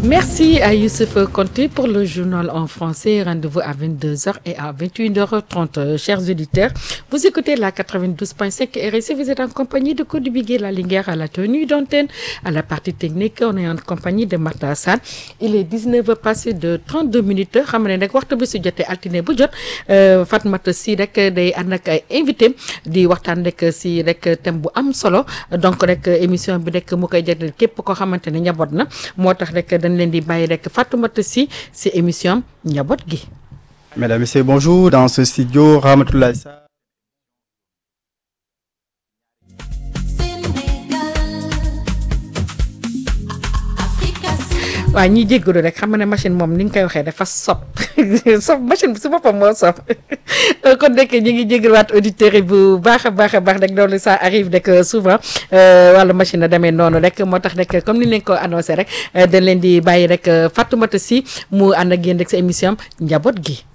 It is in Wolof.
Merci à Youssef Conté pour le journal en français. Rendez-vous à 22h et à 21h30. Chers auditeurs, vous écoutez la 92.5 RSC. Vous êtes en compagnie de Cody Biguet, la Linguère à la tenue d'antenne, à la partie technique. On est en compagnie de Martha Hassan. Il est 19h passé de 32 minutes. xam ne nag waxtu bi su jotee altine bu jot Fatmata si rek day ànd ak ay invité di waxtaan rek si rek thème bu am solo donc rek émission bi rek mu koy jagleel képp koo xamante ne njaboot na moo tax rek dañ leen di bàyyi rek Fatoumata Sy si émission njaboot gi. Mesdames, Messieurs, bonjour. Dans ce studio, Ramatoulaye Sarr. waaw ñiy jéggalu rek xam nga ne machine moom ni nga koy waxee dafa sob sob machine bi si boppam moo sob kon rek ñu ngi jéggaluwaat auditeurs yi bu baax a baax a baax rek loolu ça arrive rek souvent wala machine a demee noonu rek moo tax rek comme ni leen ko annoncé rek dañ leen di bàyyi rek Fatoumata Sy mu ànd ak yéen rek sa émission njaboot gi.